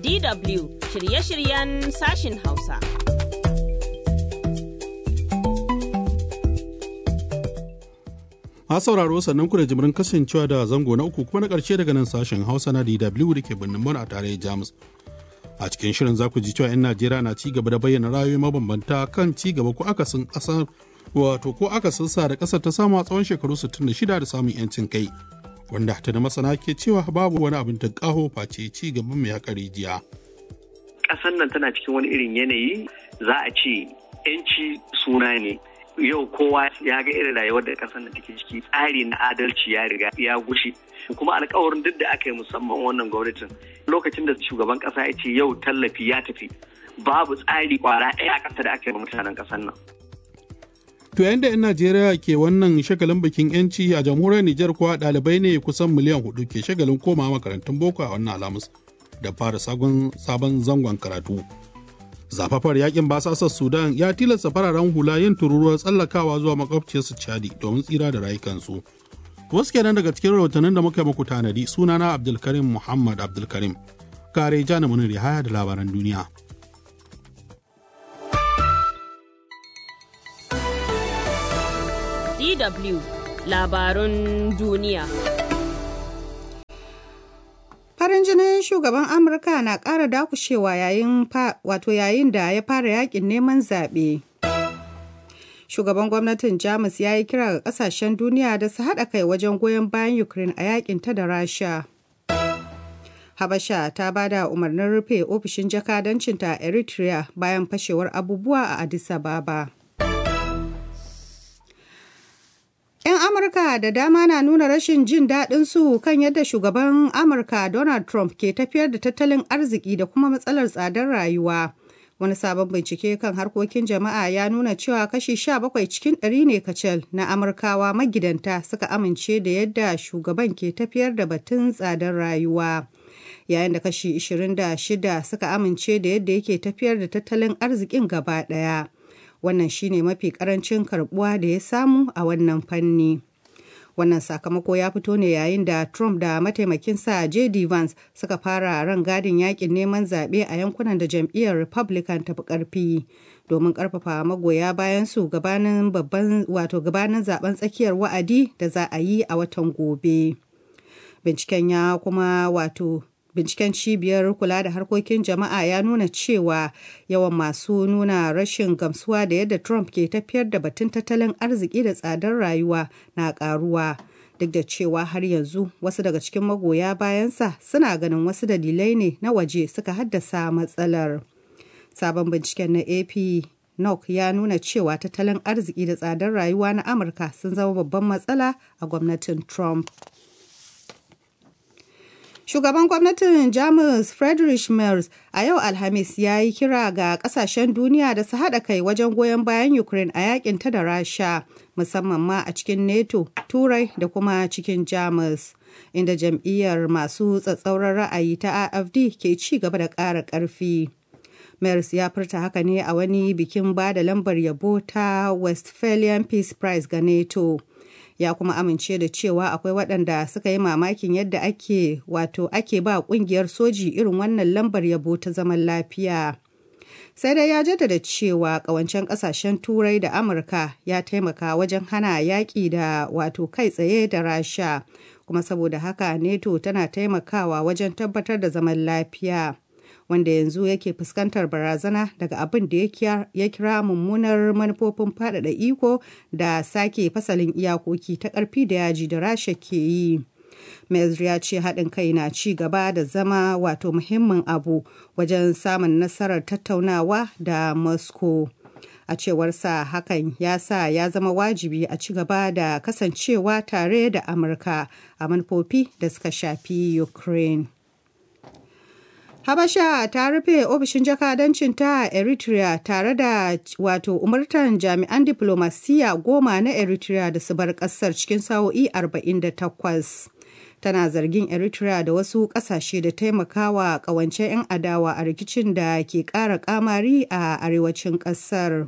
DW shirye-shiryen sashin Hausa. A sauraro sannan ku da jimirin kasancewa da zango na uku kuma na ƙarshe daga nan sashen Hausa na DW da ke birnin Bon a tarayyar Jamus. A cikin shirin za ku ji cewa 'yan Najeriya na ci gaba da bayyana ra'ayoyi mabambanta kan ci gaba ko akasin ƙasar wato ko akasin sa da ƙasar ta samu a tsawon shekaru 66 da samun 'yancin kai. Wanda ta da masana ke cewa babu wani abin da ƙaho face ci gaban mai haƙa rijiya. Ƙasar nan tana cikin wani irin yanayi za a ce 'yanci suna ne. yau kowa ya ga irin rayuwar da kasar da take ciki tsari na adalci ya riga ya gushe kuma alkawarin duk da aka yi musamman wannan gwamnatin lokacin da shugaban kasa ya ce yau tallafi ya tafi babu tsari kwara ɗaya a ƙasa da aka yi mutanen ƙasar nan. To yayin da 'yan Najeriya ke wannan shagalin bikin 'yanci a jamhuriyar Nijar kuwa ɗalibai ne kusan miliyan hudu ke shagalin koma makarantun boko a wannan alamus da fara sabon zangon karatu. zafafar yakin basasar sudan ya tilasta fararen hula yin tururuwar tsallakawa zuwa makwabciyarsu chadi domin tsira da rayukansu wasu kenan daga cikin rahotannin da muka muku tanadi sunana abdulkarim muhammad abdulkarim kare jana muniri haya da labaran duniya DW labarun duniya Farin jinin shugaban Amurka na ƙara dakushewa yayin wato yayin da ya fara yakin neman zaɓe. Shugaban gwamnatin Jamus ya yi kira ga ƙasashen duniya da su haɗa kai wajen goyon bayan Ukraine a yakin ta da Rasha. Habasha ta ba da umarnin rufe ofishin jakadancinta a Eritrea bayan fashewar abubuwa a Addis Ababa. 'Yan Amurka da dama na nuna rashin jin daɗin su kan yadda shugaban Amurka Donald Trump ke tafiyar da tattalin arziki da kuma matsalar tsadar rayuwa. Wani sabon bincike kan harkokin jama'a ya nuna cewa kashi 17 cikin ɗari ne kacal na Amurkawa magidanta suka amince da yadda shugaban ke tafiyar da batun tsadar rayuwa. Yayin da kashi 26 suka amince da yadda yake tafiyar da tattalin arzikin gaba ɗaya. wannan shine mafi karancin karbuwa da ya samu a wannan fanni wannan sakamako ya fito ne yayin da trump da mataimakinsa jd vance suka fara ran gadin yakin neman zaɓe a yankunan da jam'iyyar republican tafi ƙarfi domin ƙarfafa magoya bayan su gabanin babban wato gabanin zaben tsakiyar wa'adi da za a yi a watan gobe binciken ya kuma wato binciken cibiyar kula da harkokin jama'a ya nuna cewa yawan masu nuna rashin gamsuwa da yadda trump ke tafiyar da batun tattalin arziki da tsadar rayuwa na karuwa duk da cewa har yanzu wasu daga cikin magoya bayansa suna ganin wasu dalilai ne na waje suka haddasa matsalar sabon binciken na ap nok ya nuna cewa tattalin arziki da tsadar rayuwa na amurka sun zama babban matsala a gwamnatin trump Shugaban gwamnatin Jamus Friedrich Merz a yau Alhamis ya yi kira ga kasashen duniya da su haɗa kai wajen goyon bayan Ukraine a yakin ta da Rasha, musamman ma a cikin NATO, Turai da kuma cikin Jamus, inda jam'iyyar masu tsatsauran ra'ayi ta AFD ke ci gaba da ƙara ƙarfi. Merz ya furta haka ne a wani bikin ba da lambar yabo ta Westphalian Peace Prize ga NATO. ya kuma amince da cewa akwai waɗanda suka yi mamakin yadda ake wato ake ba ƙungiyar soji irin wannan lambar yabo ta zaman lafiya sai dai ya jaddada cewa ƙawancen ƙasashen turai da amurka ya taimaka wajen hana yaƙi da wato kai tsaye da rasha kuma saboda haka neto tana taimakawa wajen tabbatar da zaman lafiya wanda yanzu yake fuskantar barazana daga abin da ya kira mummunar manufofin faɗaɗa iko da sake fasalin iyakoki ta ƙarfi da yaji da rasha ke yi. Mezri ya ce haɗin kai na ci gaba da zama wato muhimmin abu wajen samun nasarar tattaunawa da Moscow. A cewar sa hakan ya sa ya zama wajibi a ci gaba da kasancewa tare da Amurka a manufofi da suka shafi Ukraine. Habasha ta rufe ofishin jakadancin ta Eritrea tare da wato umartan jami'an diplomasiya goma na Eritrea da su bar kasar cikin sa'o'i 48. Tana zargin Eritrea da wasu kasashe da taimakawa kawance 'yan adawa a rikicin da ke ƙara kamari a arewacin ƙasar.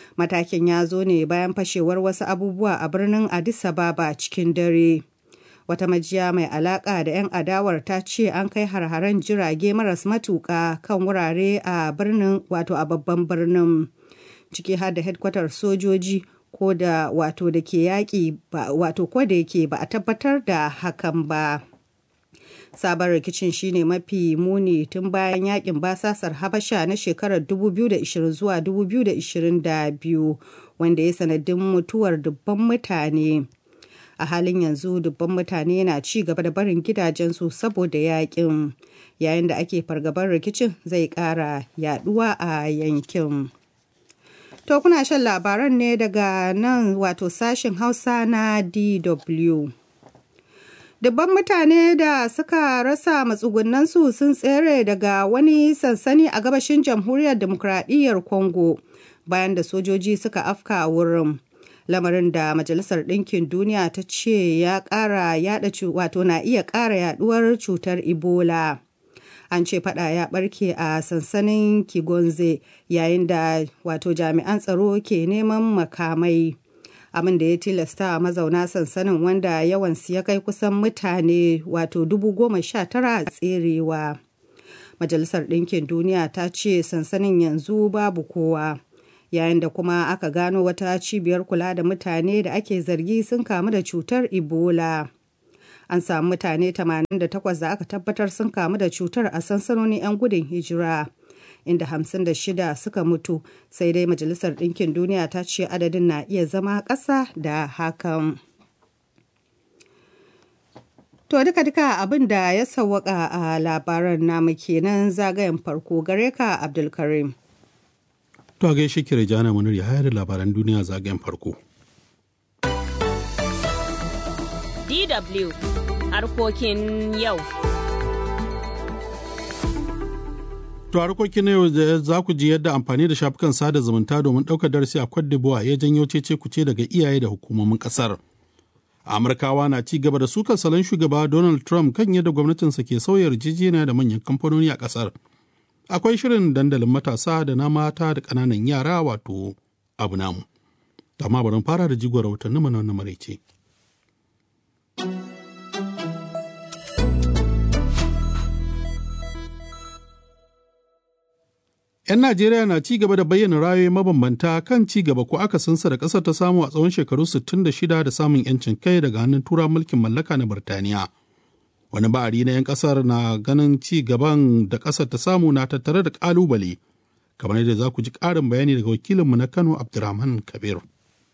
Matakin ya zo ne bayan fashewar wasu abubuwa a birnin Addis Ababa cikin dare. Wata majiya mai alaƙa da 'yan adawar ta ce an kai har-haren jirage maras matuƙa kan wurare a birnin wato a babban birnin ciki har da hedkwatar sojoji ko da wato da ke yaƙi wato ko da yake ba a tabbatar da hakan ba. sabon rikicin shine mafi muni tun bayan yakin basasar habasha na shekarar 2020 zuwa 2022 wanda ya sanadin mutuwar dubban mutane a halin yanzu dubban mutane na ci gaba da barin gidajensu saboda yakin yayin da ake fargabar rikicin zai kara yaduwa a yankin to kuna shan labaran ne daga nan wato sashen hausa na dw Dubban mutane da suka rasa matsugunansu sun tsere daga wani sansani a gabashin jamhuriyar demokradiyyar Congo bayan da sojoji suka afka wurin. Lamarin da Majalisar Ɗinkin Duniya ta ce ya ƙara yada wato na iya ƙara yaduwar cutar Ebola. An ce fada ya barke a sansanin Kigonze yayin da wato jami'an tsaro ke neman makamai. abin da ya tilasta mazauna sansanin wanda yawansu ya kai kusan mutane wato dubu goma sha tara tserewa. Majalisar Ɗinkin Duniya ta ce sansanin yanzu babu kowa. Yayin da kuma aka gano wata cibiyar kula da mutane da ake zargi sun kamu da cutar Ebola. An samu mutane 88 da aka tabbatar sun kamu da cutar a sansanonin 'yan gudun hijira. inda 56 suka mutu sai dai majalisar ɗinkin duniya ta ce adadin na iya zama ƙasa da hakan to duka duka abin da ya sawwaka a labaran namu kenan zagayen farko gare ka abdulkarim to a gaishe ki rejana munir ya hayar labaran duniya zagayen farko DW harkokin yau To harkokin na yau za ku ji yadda amfani da shafukan sada zumunta domin ɗaukar darasi a Cote d'Ivoire ya janyo cece kuce daga iyaye da hukumomin ƙasar. Amurkawa na ci gaba da sukar salon shugaba Donald Trump kan yadda gwamnatinsa ke sauya yarjejeniya da manyan kamfanoni a ƙasar. Akwai shirin dandalin matasa da na mata da ƙananan yara wato abu namu. Amma bari fara da jigon rahotanni mana wannan maraice. 'Yan Najeriya na ci gaba da bayyana ra'ayoyi mabambanta kan ci gaba ko akasinsa da ƙasar ta samu a tsawon shekaru 66 da samun 'yancin kai daga hannun tura mulkin mallaka na Birtaniya. Wani ba'ari na 'yan ƙasar na ganin ci gaban da ƙasar ta samu na tattare da ƙalubale, kamar yadda za ku ji ƙarin bayani daga wakilinmu na Kano Abdurrahman Kabir.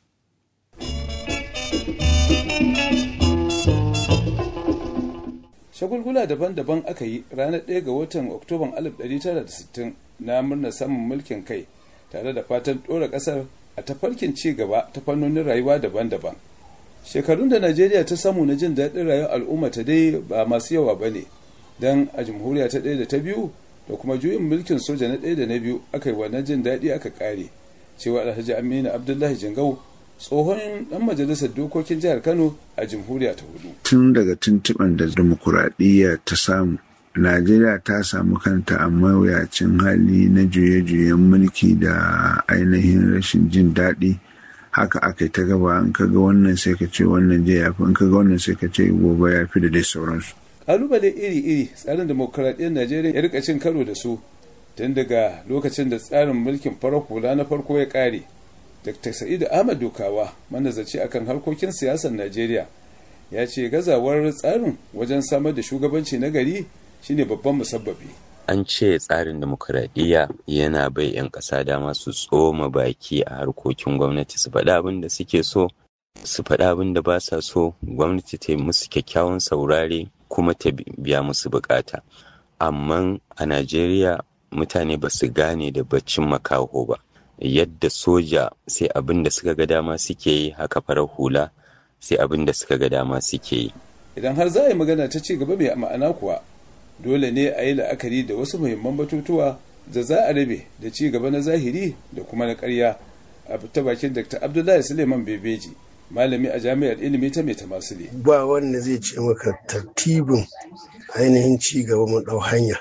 shagulgula daban-daban aka yi ranar 1 ga watan oktoban 1960 na murnar samun mulkin kai tare da fatan ɗora ƙasar a tafarkin ci gaba ta fannonin rayuwa daban-daban shekarun da najeriya ta samu na jin daɗin rayuwar al'umma ta dai ba masu yawa ba ne don a jamhuriya ta ɗaya da ta biyu da kuma juyin mulkin soja na ɗaya da na biyu aka yi wannan jin daɗi aka ƙare cewa alhaji aminu abdullahi jingau tsohon dan majalisar dokokin jihar kano a jamhuriya ta hudu tun daga tuntuɓen da demokuraɗiyya ta samu najeriya ta samu kanta a mawuyacin hali na juye-juyen mulki da ainihin rashin jin daɗi haka aka yi ta gaba in ka ga wannan sai ka ce wannan je ya fi in ka ga wannan sai ka ce gobe ya fi da dai sauransu kalubale iri-iri tsarin demokuraɗiyyar najeriya ya rika cin karo da su tun daga lokacin da tsarin mulkin farar hula na farko ya ƙare Dr. Sa'idu Ahmad Dukawa manazarci akan harkokin siyasar Najeriya ya ce gazawar tsarin wajen samar da shugabanci na gari shine babban musabbabi. An ce tsarin demokuraɗiyya yana bai 'yan ƙasa dama su tsoma baki a harkokin gwamnati su faɗi abin da suke so su faɗi abin da ba sa so gwamnati ta yi musu kyakkyawan saurare kuma ta biya musu bukata. Amma a Najeriya mutane ba su gane da baccin makaho ba. yadda soja sai abin da suka ga dama suke yi haka farar hula sai abin da suka ga dama suke yi. Idan har za a yi magana ta ci gaba mai ma'ana kuwa dole ne a yi la'akari da wasu muhimman batutuwa da za a rabe da ci gaba na zahiri da kuma na karya a ta bakin Dr. Abdullahi Suleiman Bebeji malami a jami'ar ilimi ta mai tamasile. Ba wanda zai ce maka tartibin ainihin ci gaba mu ɗau hanya.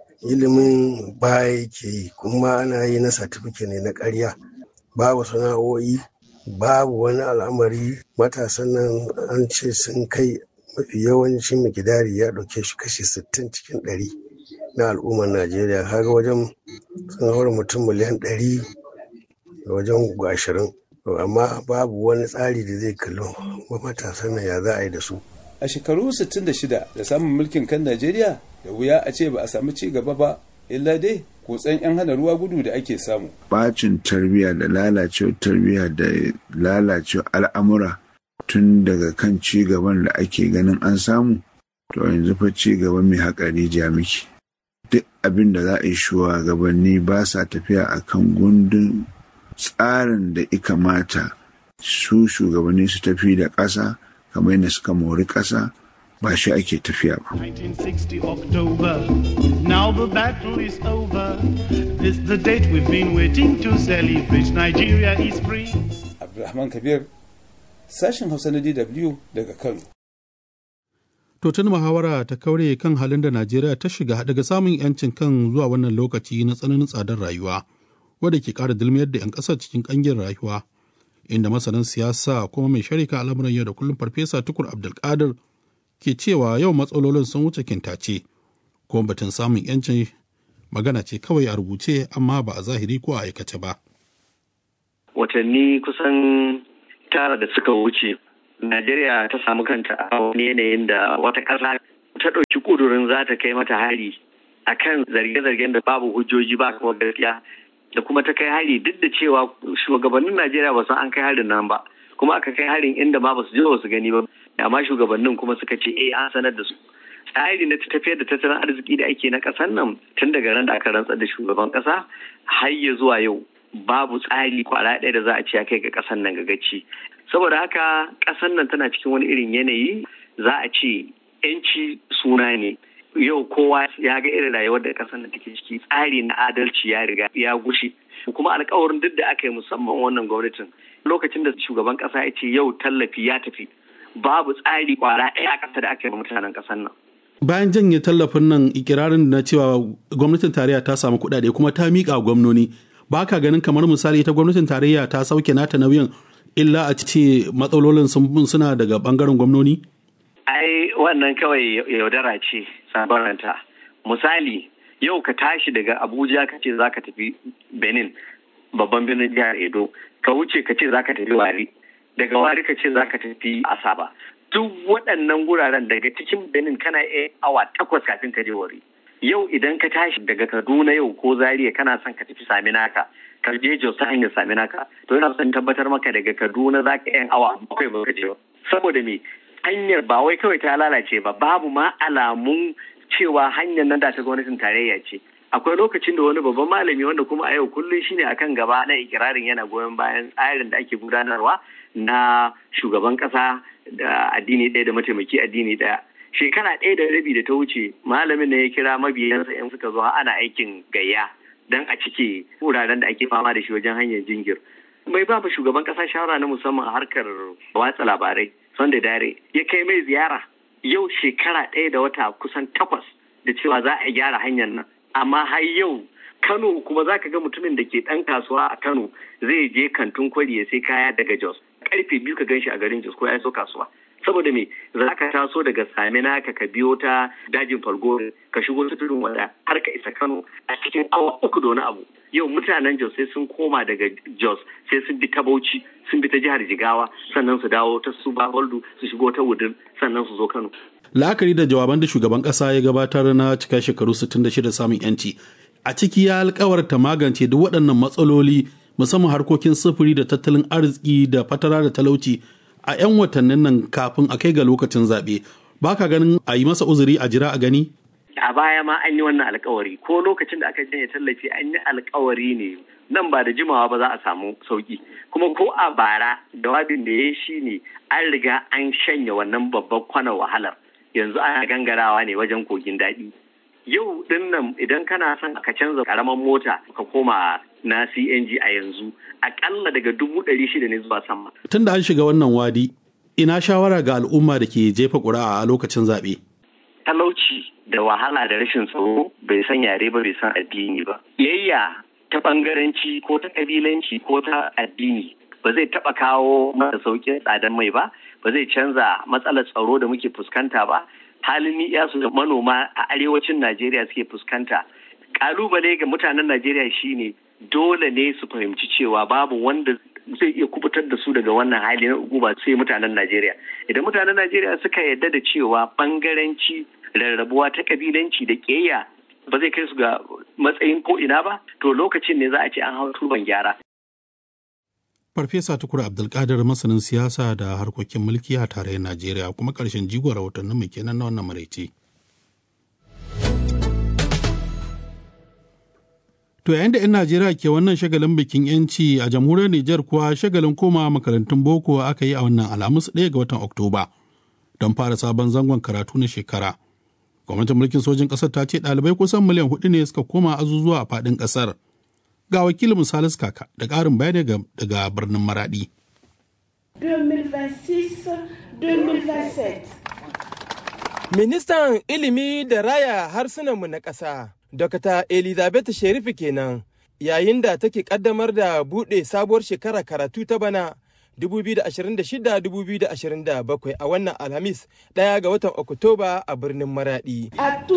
ilimin baya yake yi kuma ana yi na satifike ne na ƙarya babu sana'o'i babu wani al'amari matasan nan an ce sun kai mafi yawancin mikidari ya ɗauke shi kashi sittin cikin ɗari na al'ummar najeriya kaga wajen sun haura mutum miliyan ɗari da wajen ashirin amma babu wani tsari da zai kalli matasan nan ya za a yi da su a shekaru 66 da samun mulkin kan najeriya da wuya a ce ba a samu ci gaba ba illa dai kutsen 'yan hana ruwa gudu da ake samu bacin tarbiyya da lalacewar tarbiyya da lalacewar al'amura tun daga kan ci gaban da ake ganin an samu to yanzu fa ci gaba mai haƙari miki duk abin da za a yi shugabanni ba sa tafiya a kan gundun tsarin da ya kamata su shugabanni su tafi da ƙasa kamar yadda suka mori ƙasa ba shi ake tafiya ba. 1960 October, now the battle is over. This the date we've been waiting to celebrate. Nigeria is free. Abdulrahman Kabir, sashen Hausa na DW daga Kano. To tun muhawara ta kaure kan halin da Najeriya ta shiga daga samun 'yancin kan zuwa wannan lokaci na tsananin tsadar rayuwa, wadda ke ƙara dulmiyar da 'yan ƙasar cikin ƙangin rayuwa, inda masanin siyasa kuma mai sharika al'amuran yau da kullum Farfesa Tukur Abdulkadir ke cewa yau matsalolin sun wuce kintace, kuma batun samun 'yancin magana ce kawai a rubuce amma ba a zahiri ko a aikace ba. Watanni kusan tara da suka wuce Najeriya ta samu kanta a wani yanayin da wata ƙasa ta ɗauki ƙudurin za ta kai mata hari a kan zarge-zargen da babu hujjoji ba kuma gaskiya da kuma ta kai hari duk da cewa shugabannin Najeriya ba san an kai harin nan ba kuma aka kai harin inda ma ba su je ba su gani ba amma shugabannin kuma suka ce eh an sanar da su tsari na tafiyar da tattalin arziki da ake na ƙasar nan tun daga ran da aka rantsar da shugaban ƙasa har ya zuwa yau babu tsari kwara ɗaya da za a ce ya kai ga ƙasar nan ga gaci saboda haka ƙasar nan tana cikin wani irin yanayi za a ce yanci suna ne yau kowa ya ga irin rayuwar da ƙasar nan take ciki tsari na adalci ya riga ya gushe kuma alkawarin duk da aka yi musamman wannan gwamnatin lokacin da shugaban ƙasa ya ce yau tallafi ya tafi babu tsari kwara ɗaya a ƙasa da aka yi mutanen ƙasar nan Bayan janye tallafin nan ikirarin na cewa gwamnatin tarayya ta samu kuɗaɗe kuma ta miƙa gwamnoni ba ka ganin kamar misali ta gwamnatin tarayya ta sauke nata nauyin illa a ce matsalolin suna daga bangaren gwamnoni? Ai wannan kawai yaudara ce sabaranta. Misali yau ka tashi daga Abuja ka ce za ka tafi Benin babban birnin jihar Edo ka wuce ka ce za ka tafi Wari daga Wari ka ce za ka tafi Asaba. Duk waɗannan guraren daga cikin Benin kana iya awa takwas kafin ka je Wari. Yau idan ka tashi daga Kaduna yau ko Zaria kana son ka tafi Saminaka ka je Jos ta hanyar Saminaka to yana son tabbatar maka daga Kaduna za ka yan awa bakwai ba ka je ba. Saboda me hanyar ba wai kawai ta lalace ba babu ma alamun cewa hanyar nan da ta gwamnatin tarayya ce. Akwai lokacin da wani babban malami wanda kuma a yau kullum shine akan gaba na ikirarin yana goyon bayan tsarin da ake gudanarwa na shugaban kasa da addini ɗaya da mataimaki addini ɗaya. shekara ɗaya da rabi da ta wuce malamin da ya kira mabiyansa in suka zo ana aikin gayya don a cike wuraren da ake fama da shi wajen hanyar jingir mai ba shugaban ƙasa shawara na musamman a harkar watsa labarai sonda dare ya kai mai ziyara yau shekara ɗaya da wata kusan takwas da cewa za a gyara hanyar nan amma har yau kano kuma za ka ga mutumin da ke ɗan kasuwa a kano zai je kantin kwari ya sai kaya daga jos karfe biyu ka gan shi a garin jos ko ya so kasuwa saboda me za ka taso daga samina ka ka biyo ta dajin falgore ka shigo ta tudun wada har ka isa kano a cikin awa uku da wani abu yau mutanen jos sai sun koma daga jos sai sun bi ta bauchi sun bi ta jihar jigawa sannan su dawo ta su baholdu su shigo ta wudin sannan su zo kano la'akari da jawaban da shugaban kasa ya gabatar na cika shekaru 66 samun yanci a ciki ya alkawarta magance duk waɗannan matsaloli musamman harkokin sufuri da tattalin arziki da fatara da talauci a 'yan watannin nan kafin a kai ga lokacin zaɓe ba ka ganin a yi masa uzuri a jira a gani? a baya ma an yi wannan alkawari ko lokacin da aka janye tallafi an yi alkawari ne nan ba da jimawa ba za a samu sauki kuma ko a bara jawabin da ya shi ne an riga an shanya wannan babban kwanan wahalar yanzu ana gangarawa ne wajen kogin daɗi yau din nan idan kana son ka canza karaman mota ka koma na CNG a yanzu akalla daga dubu ɗari shida ne zuwa sama. Tun da an shiga wannan wadi, ina shawara ga al'umma da ke jefa ƙuri'a a lokacin zaɓe. Talauci da wahala da rashin tsaro bai san yare ba bai san addini ba. Yayya ta ɓangaranci ko ta ƙabilanci ko ta addini ba zai taɓa kawo masa sauƙin tsadar mai ba ba zai canza matsalar tsaro da muke fuskanta ba halin ni'yasu da manoma a arewacin najeriya suke fuskanta kalubale ga mutanen najeriya shine dole ne su fahimci cewa babu wanda zai iya kubutar da su daga wannan hali na uguba sai mutanen najeriya idan mutanen najeriya suka yarda da cewa bangaranci rarrabuwa ta kabilanci da ƙeya ba zai kai su ga matsayin ko ina ba to lokacin ne za a ce an hau turban gyara Farfesa Tukur Abdulkadir masanin siyasa da harkokin mulki a tarayyar Najeriya kuma ƙarshen jigon rahotannin mu kenan na wannan maraice. To yayin da 'yan Najeriya ke wannan shagalin bikin 'yanci a jamhuriyar Nijar kuwa shagalin koma makarantun boko aka yi a wannan alhamis ɗaya ga watan Oktoba don fara sabon zangon karatu na shekara. Gwamnatin mulkin sojin ƙasar ta ce ɗalibai kusan miliyan hudu ne suka koma azuzuwa a faɗin ƙasar. ga wakilin misalis kaka da ƙarin bayani daga birnin maradi. 2026-2027 Ministan ilimi da raya harsunanmu na ƙasa, Dr. Elizabeth Sherifu kenan, yayin da take ƙaddamar da buɗe sabuwar shekara karatu ta bana 2026-2027 a wannan Alhamis ɗaya ga watan Oktoba a birnin Maradi.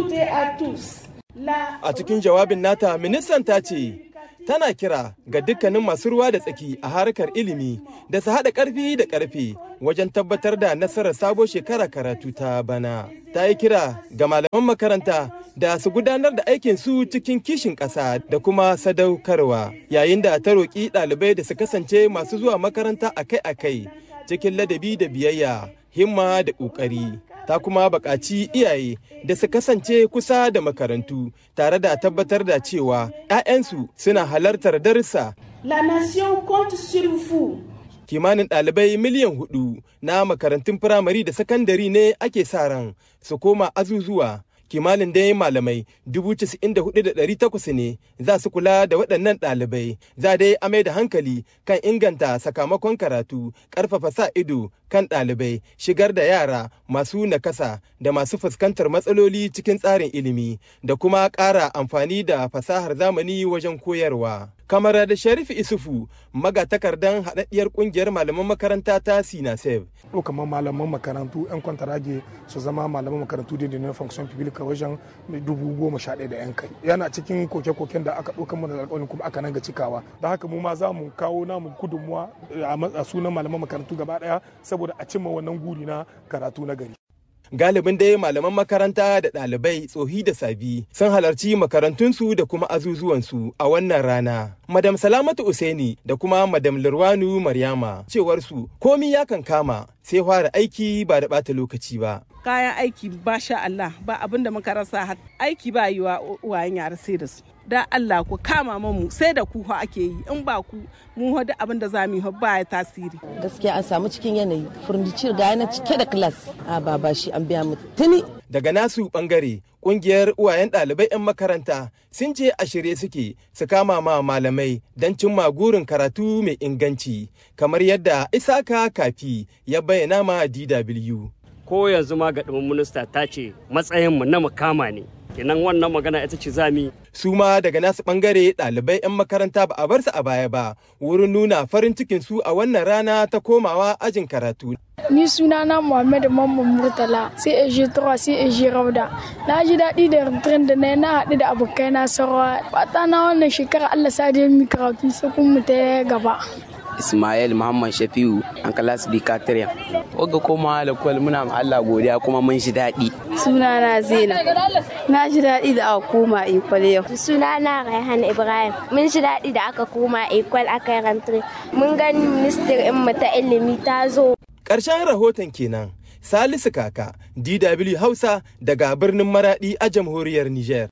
A cikin jawabin nata, ministan ta ce, tana kira ga dukkanin masu ruwa da tsaki a harkar ilimi da su haɗa ƙarfi da ƙarfe wajen tabbatar da nasarar sabo shekara karatu ta bana. Ta yi kira ga malaman makaranta da su gudanar da aikin su cikin kishin ƙasa da kuma sadaukarwa yayin da ta roƙi ɗalibai da su kasance masu zuwa makaranta akai-akai cikin ladabi da biyayya himma da ƙoƙari. ta kuma buƙaci iyaye da su kasance kusa da makarantu tare da tabbatar da cewa 'ya'yansu suna halartar darussa. La nation compte sur vous. Kimanin ɗalibai miliyan hudu na makarantun firamare da sakandare ne ake sa ran su koma azuzuwa. kimanin dai malamai dubu casa'in da hudu da ɗari takwas ne za su kula da waɗannan ɗalibai za dai a mai da hankali kan inganta sakamakon karatu ƙarfafa sa ido kan ɗalibai shigar da yara masu nakasa da masu fuskantar matsaloli cikin tsarin ilimi da kuma ƙara amfani da fasahar zamani wajen koyarwa. kamar da sharif isufu magatakardan haɗaɗɗiyar ƙungiyar malaman makaranta ta sinasef kamar malaman makarantu 'yan kwantarage su zama malaman makarantu da na function public wajen dubu goma sha ɗaya da 'yan kai yana cikin koke-koken da aka ɗauka mana da alƙawarin kuma aka nan ga cikawa da haka mu ma za mu kawo namu gudunmuwa a sunan malaman makarantu gaba ɗaya saboda a cimma wannan guri na karatu na gari galibin dai malaman makaranta da ɗalibai tsohi da sabi sun halarci makarantunsu da kuma azuzuwansu a wannan rana. Madam Salamatu Useni da kuma Madam Lurwanu Maryama cewar su komi ya kan kama sai fara aiki ba da ɓata lokaci ba. Kayan aiki ba sha Allah ba abin da muka rasa aiki ba yi wa uwayen yara sai da su. Da Allah ku kama mamu sai da ku ake yi in ba ku mu da abin da za mu yi ba ya tasiri. Gaskiya an samu cikin yanayi furniture ga yana cike da class a ba ba shi an biya mu tuni. Daga nasu bangare kungiyar uwayen ɗalibai 'yan makaranta sun ce a shirye suke su kama ma malamai don cimma gurin karatu mai inganci kamar yadda isaka kafi ya bayyana ma DW. Ko yanzu ma ga minista ta ce matsayinmu na mukama ne. kenan wannan magana ita ce zami. Su ma daga nasu bangare ɗalibai 'yan makaranta ba a bar su a baya ba wurin nuna farin cikin su a wannan rana ta komawa ajin karatu. Ni sunana Muhammad Mamman Murtala sai eje Tura sai eje Rauda. Na ji daɗi da rintirin da na na haɗu da abokai na sarwa. Fata na wannan shekara Allah sa da mi karatu sai kun mu ta gaba. Ismail Muhammad Shafiu an kalas bi katirya. Oga koma da kwal muna ma Allah godiya kuma mun shi daɗi. Sunana Zainab. Na ji daɗi da aka koma ikwal yau. Sunana Raihan Ibrahim. Mun ji daɗi da aka koma ikwal aka rantare. Mun gani ministir in mu ta ilimi ta zo. Ƙarshen rahoton kenan. Salisu Kaka, DW Hausa daga birnin Maradi a jamhuriyar Nijar.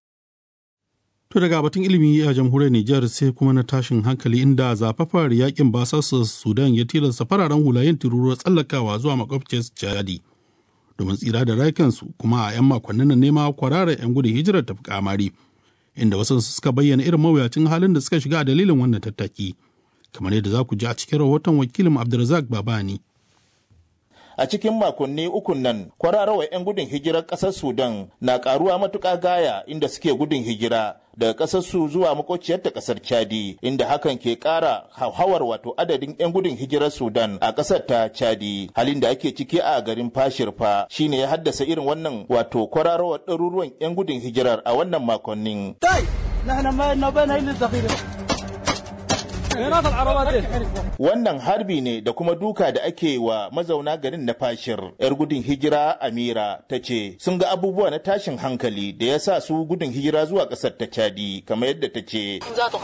To daga batun ilimi a jamhuriyar Nijar sai kuma na tashin hankali inda zafafar yakin basasa Sudan ya tilasta fararen hula yin tururuwar tsallakawa zuwa makwabciyar Chadi domin tsira da rayukansu kuma a 'yan makonnin nan nema kwararar 'yan gudun hijirar tafi kamari inda wasu suka bayyana irin mawuyacin halin da suka shiga a dalilin wannan tattaki kamar yadda za ku ji a cikin rahoton wakilin Abdulrazak Babani. a cikin makonni ukun nan kwararrawar 'yan gudun hijirar ƙasar sudan na karuwa matuƙa gaya inda suke gudun hijira daga ƙasar su zuwa makociyar ta ƙasar Chadi inda hakan ke ƙara hauhawar wato adadin 'yan gudun hijirar Sudan a ƙasar ta Chadi halin da ake ciki a garin Fashirfa shine ya haddasa irin wannan wato kwararowar ɗaruruwan 'yan gudun hijirar a wannan makonnin. Wannan harbi ne da kuma duka da ake wa mazauna garin na fashir. 'Yar gudun hijira Amira ta ce sun ga abubuwa na tashin hankali da ya sa su gudun hijira zuwa ƙasar ta Chadi kamar yadda ta ce.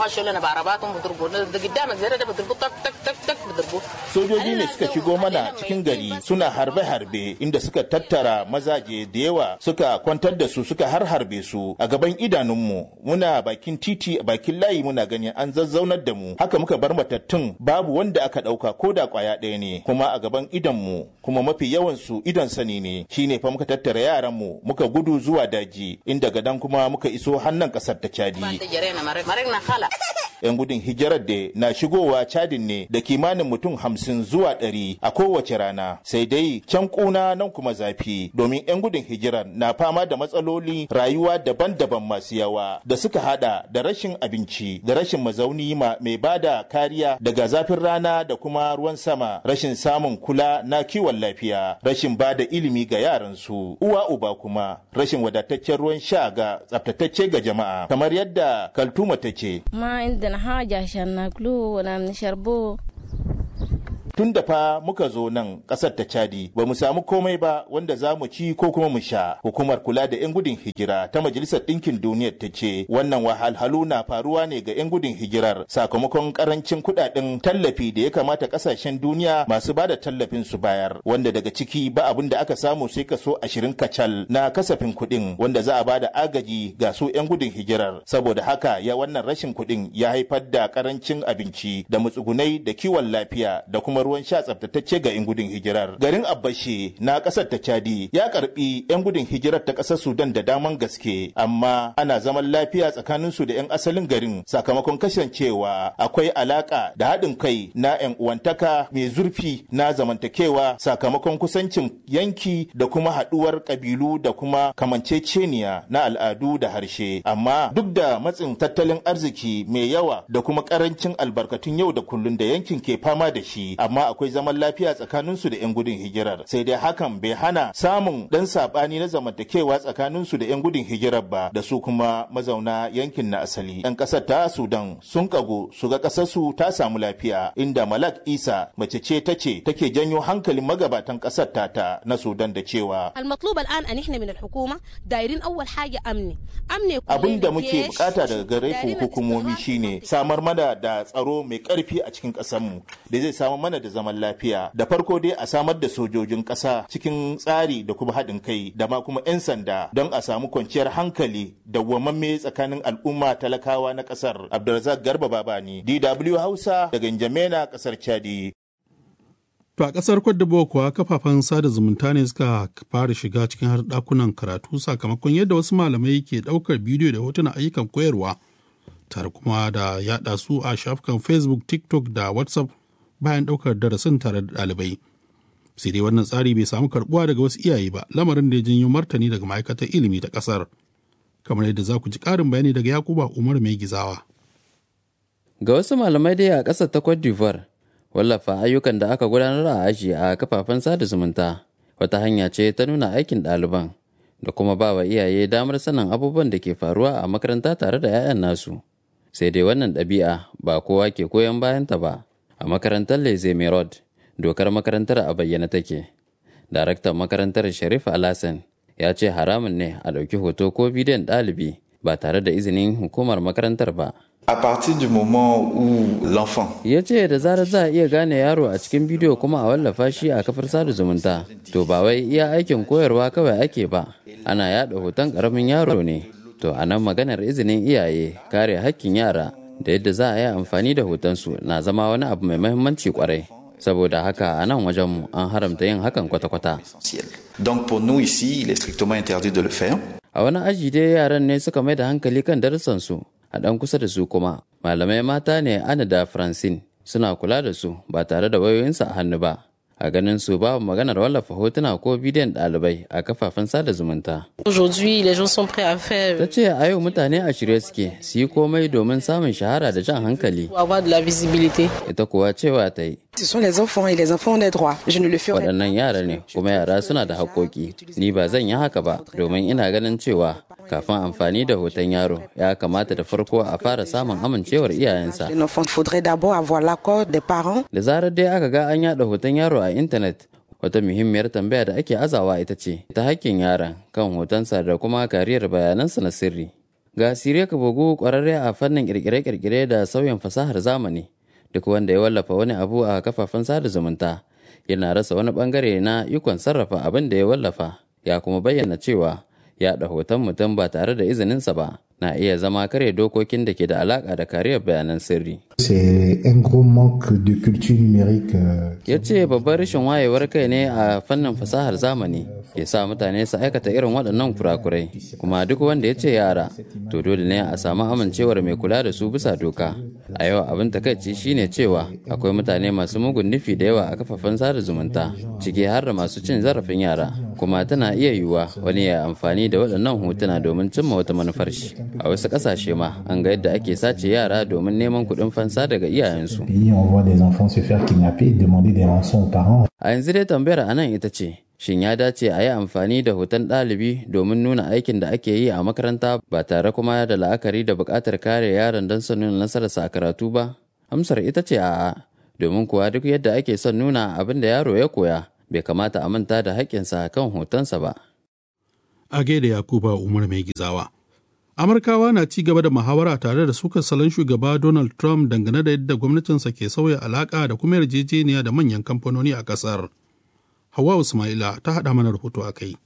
Sojoji ne suka shigo mana cikin gari suna harbe-harbe inda suka tattara mazaje da yawa suka kwantar da su suka har harbe su a gaban idanunmu muna bakin titi a bakin layi muna gani an zazzaunar da mu haka muka bar matattun babu wanda aka ɗauka ko da ƙwaya ɗaya ne kuma a gaban idonmu kuma mafi yawan su idon sani ne shine fa muka tattara yaranmu muka gudu zuwa daji inda gadan kuma muka iso hannun ƙasar ta Chadi. 'Yan gudun hijirar da na shigowa cadin ne da kimanin mutum hamsin zuwa ɗari a kowace rana sai dai can kuna nan kuma zafi domin 'yan gudun hijirar na fama da matsaloli rayuwa daban-daban masu yawa da suka hada da rashin abinci da rashin mazauni ma mai bada kariya daga zafin rana da kuma ruwan sama rashin samun kula na kiwon lafiya rashin bada ilimi ga yaransu uwa uba kuma rashin wadataccen ruwan sha ga tsaftatacce ga jama'a kamar yadda kaltuma ta ce ما عندنا حاجة عشان ناكلوه ولا نشربوه tun da fa muka zo nan ƙasar ta Chadi ba mu samu komai ba wanda za mu ci ko kuma mu sha. Hukumar kula da 'yan gudun hijira ta Majalisar Ɗinkin Duniyar ta ce wannan wahalhalu na faruwa ne ga 'yan gudun hijirar sakamakon karancin kuɗaɗen tallafi da ya kamata ƙasashen duniya masu bada tallafin su bayar wanda daga ciki ba abin da aka samu sai kaso ashirin kacal na kasafin kuɗin wanda za a bada agaji ga su 'yan gudun hijirar saboda haka ya wannan rashin kuɗin ya haifar da karancin abinci da matsugunai da kiwon lafiya da kuma ruwan sha tsaftatacce ga 'yan gudun hijirar. Garin Abbashe na ƙasar ta Chadi ya karbi 'yan gudun hijirar ta ƙasar Sudan da daman gaske, amma ana zaman lafiya tsakanin su da 'yan asalin garin sakamakon kasancewa akwai alaka da haɗin kai na 'yan uwantaka mai zurfi na zamantakewa sakamakon kusancin yanki da kuma haɗuwar ƙabilu da kuma kamanceceniya na al'adu da harshe. Amma duk da matsin tattalin arziki mai yawa da kuma ƙarancin albarkatun yau da kullun da yankin ke fama da shi, amma akwai zaman lafiya tsakaninsu da 'yan gudun hijirar sai dai hakan bai hana samun dan sabani na zamantakewa tsakaninsu da 'yan gudun hijirar ba da su kuma mazauna yankin na asali 'yan kasar ta sudan sun kago su ga kasarsu ta samu lafiya inda malak isa mace ce ta ce take janyo hankalin magabatan kasar tata na sudan da cewa المطلوب الان ان احنا من الحكومه دايرين اول حاجه امني امني abin da muke bukata daga gare ku hukumomi shine samar mana da tsaro mai karfi a cikin ƙasarmu da zai samar mana da zaman lafiya da farko dai a samar da sojojin ƙasa cikin tsari da kuma haɗin kai da ma kuma 'yan sanda don a samu kwanciyar hankali da wamamme tsakanin al'umma talakawa na ƙasar abdulrazak garba babani dw hausa daga njamena ƙasar chadi To a ƙasar Cote d'Ivoire kuwa kafafen sada zumunta ne suka fara shiga cikin har ɗakunan karatu sakamakon yadda wasu malamai ke ɗaukar bidiyo da hotunan ayyukan koyarwa tare kuma da yaɗa su a shafukan Facebook, TikTok da WhatsApp bayan ɗaukar darasin tare da ɗalibai. Sai dai wannan tsari bai samu karɓuwa daga wasu iyaye ba, lamarin da ya janyo martani daga ma'aikatar ilimi ta ƙasar. Kamar yadda za ku ji ƙarin bayani daga Yakuba Umar Mai Gizawa. Ga wasu malamai dai a ƙasar ta Cote d'Ivoire, wallafa ayyukan da aka gudanar a aji a kafafen sada zumunta wata hanya ce ta nuna aikin ɗaliban da kuma ba wa iyaye damar sanin abubuwan da ke faruwa a makaranta tare da 'ya'yan nasu. Sai dai wannan ɗabi'a ba kowa ke goyon bayanta ba. a makarantar leze merod dokar makarantar a bayyana take daraktan makarantar sharif alasan ya ce haramun ne a ɗauki hoto ko bidiyon ɗalibi ba tare da izinin hukumar makarantar ba À partir du moment où l'enfant ya ce da zarar za a iya gane yaro a cikin bidiyo kuma a wallafa shi a kafar sada zumunta to ba wai iya aikin koyarwa kawai ake ba ana yada hoton ƙaramin yaro ne to a nan maganar izinin iyaye kare hakkin yara da yadda za a yi amfani da hotonsu na zama wani abu mai mahimmanci kwarai saboda haka a nan wajenmu an haramta yin hakan kwata-kwata Donc pour nous ici, il est strictement interdit de le faire. a wani aji dai yaran ne suka mai da hankali kan darussansu a ɗan kusa da su kuma malamai mata ne ana da francine suna kula da su ba tare da wayoyinsu a hannu ba a ganin su babu maganar wallafa hotuna ko bidiyon ɗalibai a kafafen sada zumunta. Ta ce a yau mutane a shirye suke su yi komai domin samun shahara da jan hankali. Ita kuwa cewa ta yi. Waɗannan yara ne kuma yara suna da haƙoƙi. Ni ba zan yi haka ba domin ina ganin cewa kafin amfani da hoton yaro ya kamata da farko a fara samun amincewar iyayensa. Da zarar dai aka ga an yada hoton yaro a intanet wata muhimmiyar tambaya da ake azawa ita ce ta hakkin yaron kan hotonsa da kuma kariyar bayanansa na sirri. Ga Siriya Kabogu kwararre a fannin kirkire-kirkire da sauyin fasahar zamani duk wanda ya wallafa wani abu a kafafen sada zumunta yana rasa wani bangare na ikon sarrafa abin da ya wallafa ya kuma bayyana cewa yaɗa hoton mutum ba tare da izininsa ba na iya zama kare dokokin da ke da alaƙa da kariyar bayanan sirri. Ya ce babban rashin wayewar kai ne a fannin fasahar zamani ke sa mutane su aikata irin waɗannan kurakurai kuma duk wanda ya ce yara to dole ne a samu amincewar mai kula da su bisa doka. A yau abin takaici shine cewa akwai mutane masu mugun nufi da yawa a kafafen sada zumunta ciki har da masu cin zarafin yara kuma tana iya yiwuwa wani ya amfani da waɗannan hotuna domin cimma wata manufar shi. a wasu ƙasashe ma an ga yadda ake sace yara domin neman kuɗin fansa daga iyayensu. A yanzu dai tambayar a nan ita ce, shin ya dace a yi amfani da hoton ɗalibi domin nuna aikin da ake yi a makaranta ba tare kuma da la'akari da buƙatar kare yaron don son nuna nasararsa a karatu ba? Amsar ita ce a'a, domin kuwa duk yadda ake son nuna abin da yaro ya koya, bai kamata a manta da haƙƙinsa kan hotonsa ba. A gaida Yakuba Umar mai gizawa. Amurkawa na ci gaba da muhawara tare da sukar salon shugaba Donald Trump dangane da yadda gwamnatinsa ke sauya alaƙa da kuma yarjejeniya da manyan kamfanoni a ƙasar. Hawa Ismaila ta haɗa mana rahoto a kai.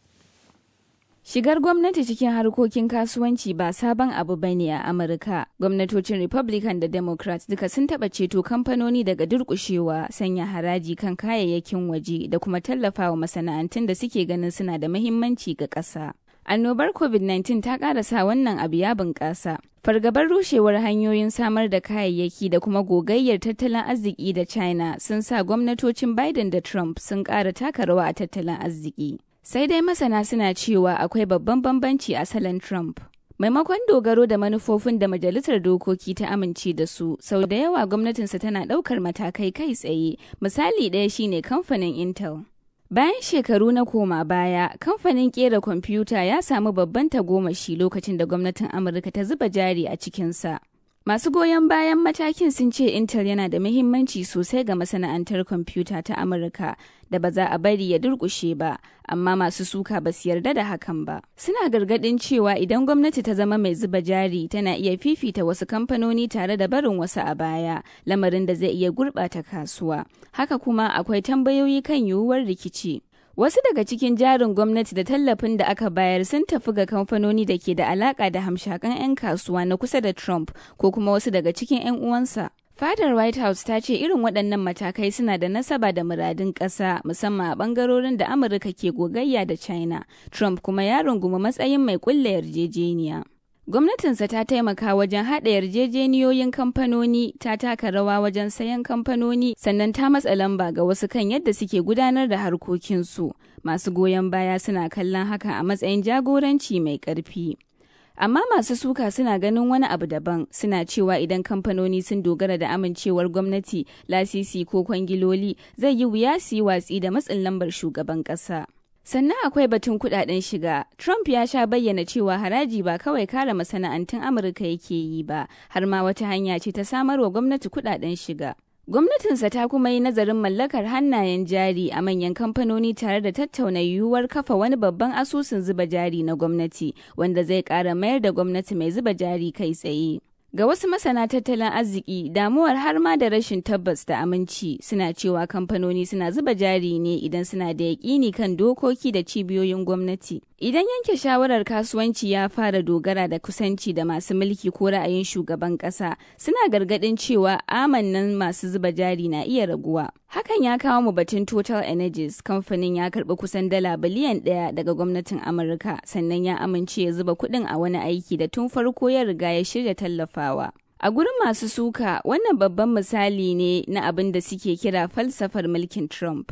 Shigar gwamnati cikin harkokin kasuwanci ba sabon abu ba ne a Amurka. Gwamnatocin Republican da Democrat duka sun taɓa ceto kamfanoni daga durƙushewa, sanya haraji kan kayayyakin waje da kuma tallafawa masana'antun da suke ganin suna da muhimmanci ga ƙasa. Annobar COVID-19 ta ƙarasa wannan abu ya bunƙasa. Fargabar rushewar hanyoyin samar da kayayyaki da kuma gogayyar tattalin arziki da China sun sa gwamnatocin Biden da Trump sun ƙara taka rawa a tattalin arziki. Sai dai masana suna cewa akwai babban bambanci a salon Trump. Maimakon dogaro da manufofin da Majalisar Dokoki ta amince da su, sau da yawa gwamnatinsa tana ɗaukar matakai kai tsaye, misali ɗaya shine kamfanin Intel. Bayan shekaru na koma baya, kamfanin kera kwamfuta ya samu babban tagomashi lokacin da gwamnatin Amurka ta zuba jari a cikinsa. Masu goyon bayan matakin sun ce Intel yana da muhimmanci sosai ga masana'antar kwamfuta ta Amurka da ba za a bari ya durƙushe ba, amma masu suka ba su yarda da hakan ba. Suna gargaɗin cewa idan gwamnati ta zama mai zuba jari tana iya fifita wasu kamfanoni tare da barin wasu a baya, lamarin da zai iya gurɓata kasuwa. Haka kuma akwai tambayoyi kan yiwuwar rikici. Wasu daga cikin jarin gwamnati da tallafin da aka bayar sun tafi ga kamfanoni da ke da alaka da hamshakan 'yan kasuwa na kusa da Trump ko kuma wasu daga cikin 'yan uwansa. Fadar White House ta ce irin waɗannan matakai suna da nasaba da muradun ƙasa musamman a ɓangarorin da Amurka ke gogayya da China. Trump kuma ya rungumi matsayin mai ƙulla yarjejeniya. Gwamnatinsa ta taimaka wajen haɗa yarjejeniyoyin kamfanoni, ta taka rawa wajen sayan kamfanoni, sannan ta matsa lamba ga wasu kan yadda suke gudanar da harkokinsu. Masu goyon baya suna kallon haka a matsayin jagoranci mai ƙarfi. Amma masu suka suna ganin wani abu daban, suna cewa idan kamfanoni sun dogara da amincewar gwamnati, lasisi ko kwangiloli, zai yi wuya su yi watsi da matsin lambar shugaban ƙasa. Sannan akwai batun kudaden shiga. Trump ya sha bayyana cewa haraji ba kawai kare masana'antun Amurka yake yi ba, har ma wata hanya ce ta samarwa gwamnati kudaden shiga. Gwamnatinsa ta kuma yi nazarin mallakar hannayen jari a manyan kamfanoni tare da tattauna yiwuwar kafa wani babban asusun zuba jari na gwamnati, wanda zai ƙara mayar da gwamnati mai zuba jari kai tsaye. Ga wasu masana tattalin arziki, damuwar har ma da rashin tabbas da aminci suna cewa kamfanoni suna zuba jari ne idan suna da yaƙini kan dokoki da cibiyoyin gwamnati. Idan yanke shawarar kasuwanci ya fara dogara da kusanci da masu mulki ko ra'ayin shugaban ƙasa, suna gargaɗin cewa amannan masu zuba jari na iya raguwa. Hakan ya kawo mu batun Total Energies, kamfanin ya karɓi kusan dala biliyan ɗaya daga gwamnatin Amurka, sannan ya amince ya zuba kuɗin a wani aiki da tun farko ya riga ya shirya tallafawa. A gurin masu suka, wannan babban misali ne na abin da suke kira falsafar mulkin Trump.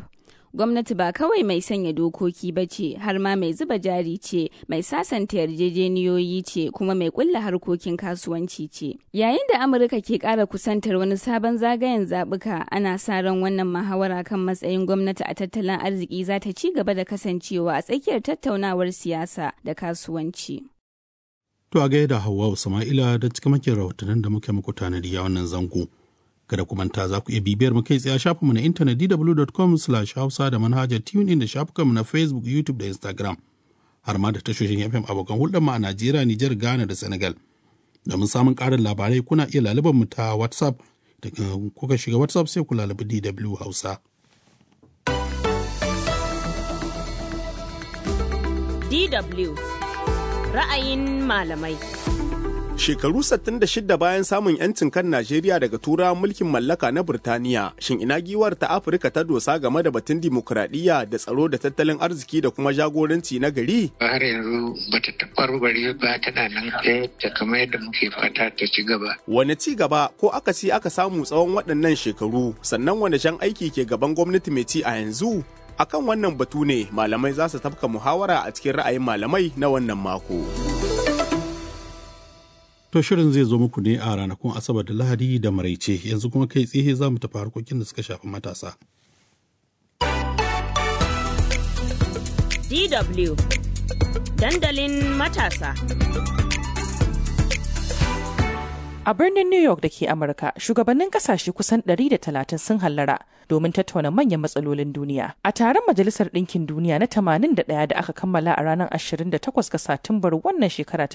gwamnati ba kawai mai sanya dokoki ba ce har ma mai zuba jari ce mai sasanta yarjejeniyoyi ce kuma mai kulla harkokin kasuwanci ce yayin da amurka ke kara kusantar wani sabon zagayen zabuka ana sa ran wannan muhawara kan matsayin gwamnati a tattalin arziki za ta ci gaba da kasancewa a tsakiyar tattaunawar siyasa da kasuwanci To a gaida Hauwa Sama'ila da cikamakin rahotannin da muke muku tanadi a wannan zango. Kada ku manta za ku iya bibiyar mu kai tsaye a shafinmu na intanet dw.com hausa da manhajar TuneIn da shafukanmu na Facebook, YouTube da Instagram. Har ma da tashoshin FM abokan hulɗar mu a Najeriya, Nijar, Ghana da Senegal. Domin samun ƙarin labarai kuna iya lalubar mu ta WhatsApp. Da kuka shiga WhatsApp sai ku lalubi DW Hausa. DW ra'ayin malamai. Shekaru 66 bayan samun 'yancin kan Najeriya daga turawan mulkin mallaka na Burtaniya, shin ina giwar ta Afirka ta dosa game da batun dimokuraɗiyya da tsaro da tattalin arziki da kuma jagoranci na gari? Har yanzu bata taɓarɓare ba tana nan ta kamar yadda muke fata ta ci gaba. Wane ci gaba ko akasi aka samu tsawon waɗannan shekaru, sannan wane jan aiki ke gaban gwamnati mai ci a yanzu? akan wannan batu ne malamai za su tafka muhawara a cikin ra'ayin malamai na wannan mako. To shirin zai zo muku ne a ranakun Asabar da Lahadi da Maraice yanzu kuma kai tsaye za mu tafi harkokin da suka shafi matasa. DW Dandalin matasa. A birnin New York da ke Amurka, shugabannin kasashe kusan 130 sun hallara domin tattauna manyan matsalolin duniya. A taron Majalisar Ɗinkin Duniya na 81 da aka kammala a ranar 28 ga Satumbar wannan shekara